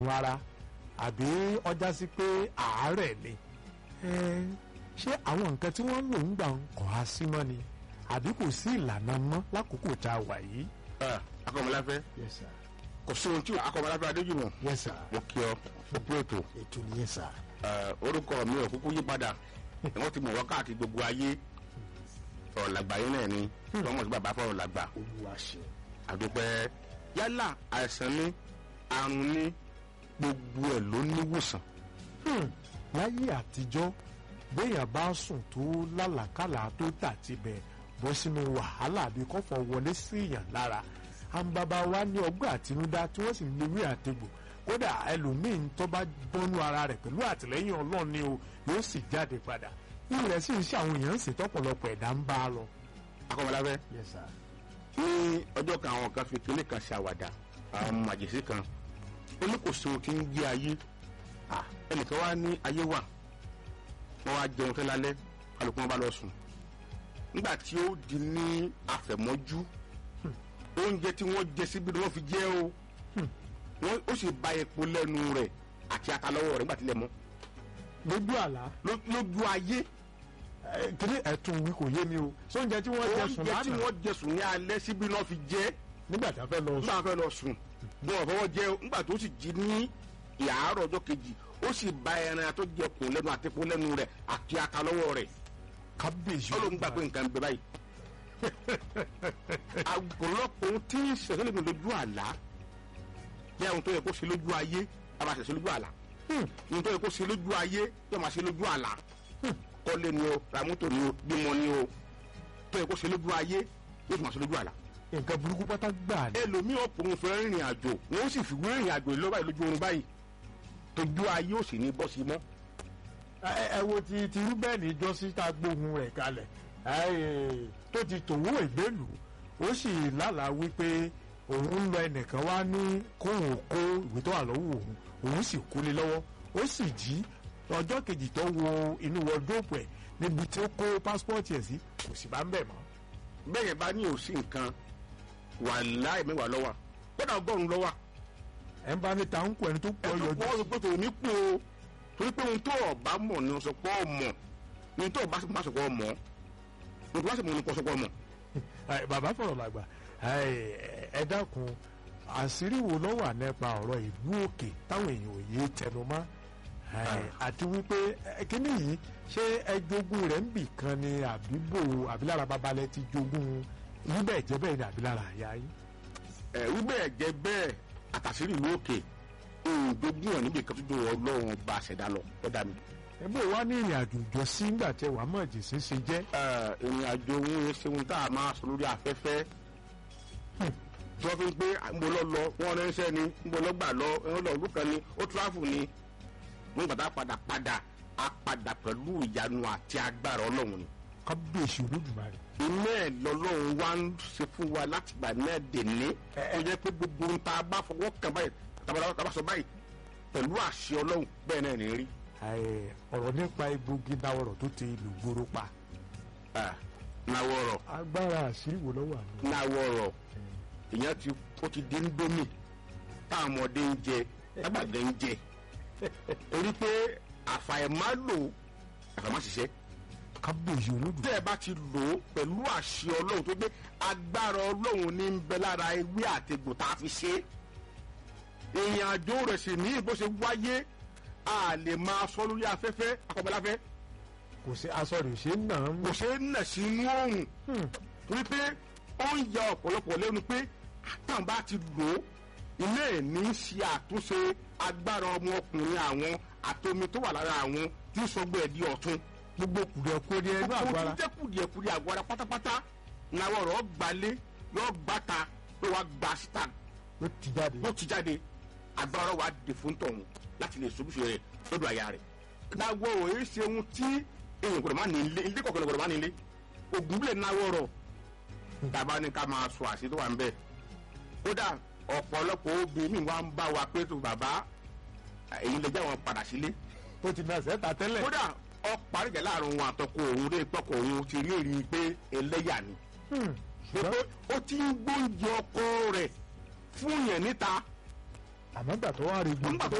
ara àbí ọjà sí pé àárẹ̀ ni ṣé àwọn nǹkan tí wọ́n ń lò ń gbà ń kọ́ á sí mọ́ ni àbí kò sí ìlànà mọ́ lákòókò tá a wà yìí. akọmọláfẹ́ yes sir kò sí ohun tí akọmọláfẹ́ adéjùmọ̀ yes sir mo kí ọ gbogbo ètò ètò nìyẹn sir. Eh, orúkọ mi ò kúkú yí padà wọ́n ti mọ̀ wọ́n káàkiri gbogbo ayé ọ̀rọ̀ làgbà yín náà ni wọ́n mọ̀ sí bàbá fọ̀rọ̀ làgbà olúwa ṣe. àdúpẹ́ yálà àìsàn ní àrùn ní gbogbo ẹ̀ ló níwòsàn láyé àtijọ́ béèyàn bá sùn tó lálàkàlà tó tà tibẹ̀ bọ́ sínú wàhálà bí kọ́fọ̀ wọlé sí èèyàn lára àwọn bàbá wa ní ọgbọ́n àtinúdá tí wọ́n sì ń lewé àtegbò kódà ẹlòmíín tó bá bọ́nú ara rẹ̀ pẹ̀lú àtìlẹ́yìn ọlọ́run ni o yóò sì jáde padà irú rẹ̀ sì ń ṣe àwọn èèyàn ń ṣe tọ́pọ̀lọpọ̀ ẹ̀dá ń bá a lọ. akọmọláfẹ́ yes sir. ní ọjọ́ kan àwọn kan fi kinní kan ṣàwàdà àwọn màjèsí kan ó ní kò sí ohun tí ń gbé ayé Ah, ẹnìkan wá ní ayé wà wọ́n wá jẹun tẹ́ lálẹ́ kálukú wọn bá lọ sùn nígbà tí ó di ní àfẹ̀mọ́jú oúnjẹ tí wọ́n jẹ síbi ni wọ́n fi jẹ o wọ́n ó sì ba epo lẹ́nu rẹ̀ àti ata lọ́wọ́ rẹ̀ nígbà tí ilẹ̀ mọ́ lójú àlá Ló- lójú ayé kiri ẹ̀tún wí kò yé mi o sóúnjẹ tí wọ́n jẹ sùn oúnjẹ tí lánàá wọ́n jẹ sùn ní alẹ́ síbi ni wọ́n fi jẹ nígbà tí a fẹ́ lọ nígbà sùn wọn fẹ́ lọ sùn wọn ò fọwọ́ jẹ nígbà tó sì jí ní ìyàárọ̀ ọjọ́ kejì ó sì ba ẹran tó jẹ kùn lẹ́nu àti epo lẹ́nu rẹ̀ àti ata lọ́wọ́ rẹ̀ kábíyèsí ó ló ń gbà pé nǹkan ń bẹ báyìí. àgọ́lọ́pọ̀ ohun tí ń ṣẹ̀ṣẹ̀ lè lójú àlá bí àwọn tó yẹ kó ṣe lójú ayé a máa ṣẹ̀ṣẹ̀ lójú àlá ohun tó yẹ kó ṣe lójú ayé yóò máa ṣe lójú àlá kọ́lé ni o ra mọ́tò ni o bímọ ni o tó yẹ kó ṣe lójú ayé yóò tún máa ṣe lójú àlá. nǹkan burúkú pátá gbà ní. ẹlòmíì ọ̀pọ̀lọpọ̀ fẹ́ rìnrìn àjò wọ́n sì fi wé rìnrìn àjò lọ́wọ́ báyìí lójú oorun báyìí tójú ayé ò sì ní bọ́ sí mọ́. ẹ ẹ wo ti ti rúbẹ́ẹ̀nì jọ́sí tá a gbóhùn rẹ̀ kalẹ̀ ẹ, tó ti tòwó ìgbélú ó sì lálàá wípé òun ń lọ ẹnìkan wá ní kóhùn kó ìwé tó wà lọ́wọ́ òun òun sì kólé lọ́wọ́ ó sì jí ọjọ́ kejì tó wo inú wọdróòpù ẹ̀ níbi tí ó kó pásítọ̀tì ẹ̀ sí kò sì bá ń bẹ̀ mọ́. bẹ́ẹ̀ yẹn bá ní òsì nǹkan wà láì mẹ́wàá lọ́wọ́ kódà ọgọ́rùn-ún lọ́wọ́ ẹ̀ ń bá ní ta ń kó ẹni tó pọ̀ ẹ̀sùn yọjú pọ̀ sọ pé tòun ní kú o torí pé ohun tó ọba mọ̀ ni sọ pé ọmọ ohun tó ọba má sọ pé ọmọ ohun tó bá sì mọ̀ ni kò sọ pé ọmọ. Ẹ, bàbá fọ̀rọ̀ làgbà ẹ, ẹ dákun àṣírí wo ló wà nípa ọ̀rọ̀ ìlú òkè táwọn èèyàn ò yé tẹnu mọ́ Ẹ, àti wípé ẹ, kíní yìí ṣé ẹ jogún rẹ̀ ń bì kan ni àbíbò àbílára babalẹ̀ ti jogún níbẹ̀ jẹ́ bẹ́ẹ̀ ni àbílára àyà yín. ẹ wí bẹ́ẹ̀ jẹ́ bẹ́ẹ̀ àtàṣírí ìlú òkè òǹdógún ẹ̀ níbi kan tó dùn ọlọ́run bá ṣẹ̀dá lọ lọ́dà mi. ẹ bó wá ní ìrìn àjò ìjọ sí ńgbà tẹ wàá mọ̀ jèsè ṣe jẹ́. ẹ, ìrìn àjò òun ṣe ohun tá a máa sọ lórí afẹ́fẹ́ tí wọ́n fi ń pé ń bọ́ lọ lọ wọ́n ránṣẹ́ ni ń bọ́ lọ gbà lọ ń lọ ọdún kan ni ó tíráfù ni wọ́n gbàdá padà padà á padà pẹ̀lú ìyanu àti agbára ọlọ́run ni. kábíyèsí olódùmarè. iná ẹ̀ lọ́lọ́run wá ń ṣe fún wa láti gbà náà dèní ó jẹ́ pé gbogbo ohun tá a bá fọwọ́ kàn báyìí tàbí tá a bá sọ báyìí pẹ̀lú àṣẹ ọlọ́run bẹ́ẹ̀ náà ní rí. Ẹ, ọ̀rọ̀ nípa egbògi dáwọ̀rọ̀ tó ti ìlú gbòòrò pa. náwó ọ̀rọ̀ agbára àṣírí wo ló wà ní. náwó ọ̀rọ̀ ìyẹn ti ó ti di ńdómì táwọn ọmọdé ń jẹ lágbàgbé ń jẹ torí pé àfàìmálò àfàìmáṣiṣẹ́ kábíyèsí olódùmarè. tẹ́ ẹ bá ti lò ó pẹ̀lú àṣẹ ọlọ́run tó gbé agbára ọlọ́run ní ń bẹ lára ewé àtegbò tá a fi ṣe é ìrìn àjò rẹ̀ sì ní bó ṣe wáyé a lè máa sọ lórí afẹ́fẹ́ akọ̀bẹ́láfẹ́ kò sí aṣọ rẹ̀ ṣe ń nà án. kò ṣe é nà sínú oòrùn torí pé ó ń ya ọ̀pọ̀lọpọ̀ lẹ́nu pé táwọn bá ti lò ó ilé ìní ṣe àtúnṣe agbára ọmọkùnrin àwọn àtomi tó wà lára àwọn tí ń sọgbẹ́ ẹ̀ di ọ̀tún gbogbo kùdìẹ̀kudiẹ inú gbogbo àgbára. tí jẹ́ kùdìẹ̀kùdìẹ̀ àgọ́ ara pátápátá làwọn ọ̀rọ̀ gbalé yóò gbàta ló wá gba síta ló ti jáde. ló ti jáde agbára wa dè fún tọ̀hún láti lè sobúṣe rẹ̀ lọ́dọ̀ àyà rẹ̀. náwó òye ṣe ohun tí èèyàn gbọdọ̀ má ní ilé ilé kọ̀ọ̀kan gbọdọ̀ má ní ilé ògùn bílẹ̀ náwó rọ̀ tàbá ní ká máa sọ àṣẹ tó wà ń bẹ̀. kódà ọ̀pọ̀lọpọ̀ obìnrin mi wá ń bá wa pé tó bàbá èyí lè jẹ́ àwọn padà sílé ó ti nà sẹ́ta tẹ́lẹ̀. kódà ọ̀parí ìjà láàrin òun àtọkọ òun lè tọkọ òun ti rí èrè pé ẹlẹ́yà ni Hmm. pé ó ti ń gbóúnjẹ ọkọ rẹ̀ fún yẹn níta àmọ́ gbà tó wá rí nígbà gbogbo tó